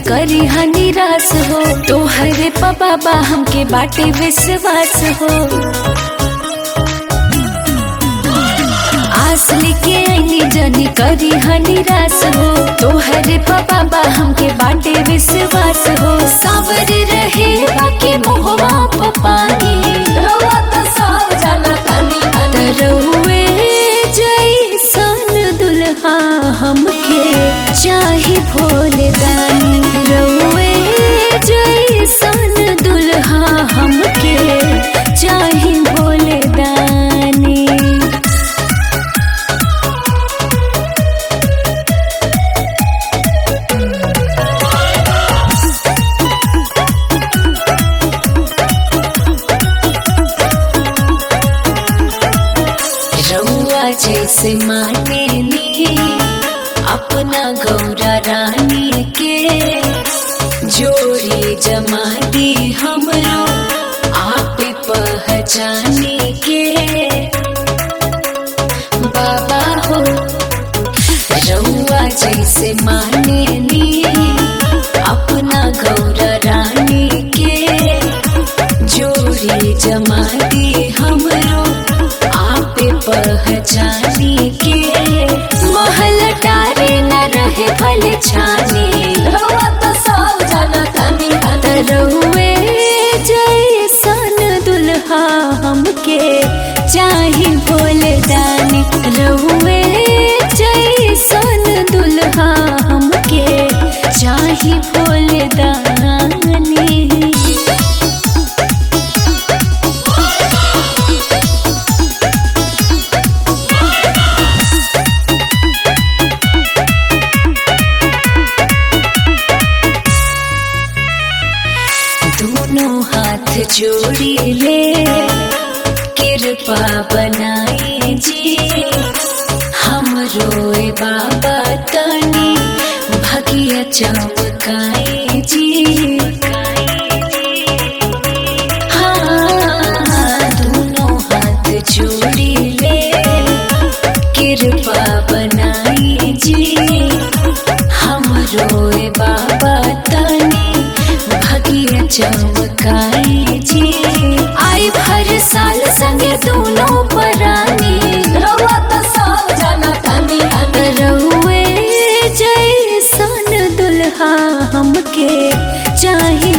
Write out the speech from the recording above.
करी हा निराश हो तोहरे बाबा हमके बाटे विश्वास हो आस लेके आईनी जनी करी हा निराश हो तोहरे बाबा हमके बाटे विश्वास हो सावर रहे बाके मोहवा पपानी रउआ त सब जाना तानी तरौए जैसन दुल्हा हमके चाही भोले दानी रउए जैसन दुल्हा हमके चाही भोले दानी रउआ जैसे माने ली अपना गौरा रानी के जोड़ी जमा दी हमरो आप पहचाने के बाबा हो रउआ जैसे माने ली अपना गौरा रानी के जोड़ी जमा दी हमरो आप पहचाने के महल टारे न रहे भले छाने रउआ त सब जाना तानी तरौए जैसन दुल्हा हमके चाही भोले दानी रउए जैसन दुल्हा हमके चाही भोले दानी दोनों हाथ जोड़ी ले कृपा बनाई जी हम रोए बाबा तनी भगिया चमकाई जी हाँ दोनों हाथ जोड़ी ले कृपा बनाई जी हम रोए बाबा तनी भगिया चमकाई जी आई भर साल संगे दोनों परानी रउआ त सब जाना तानी रउए जैसन दुल्हा हमके चाही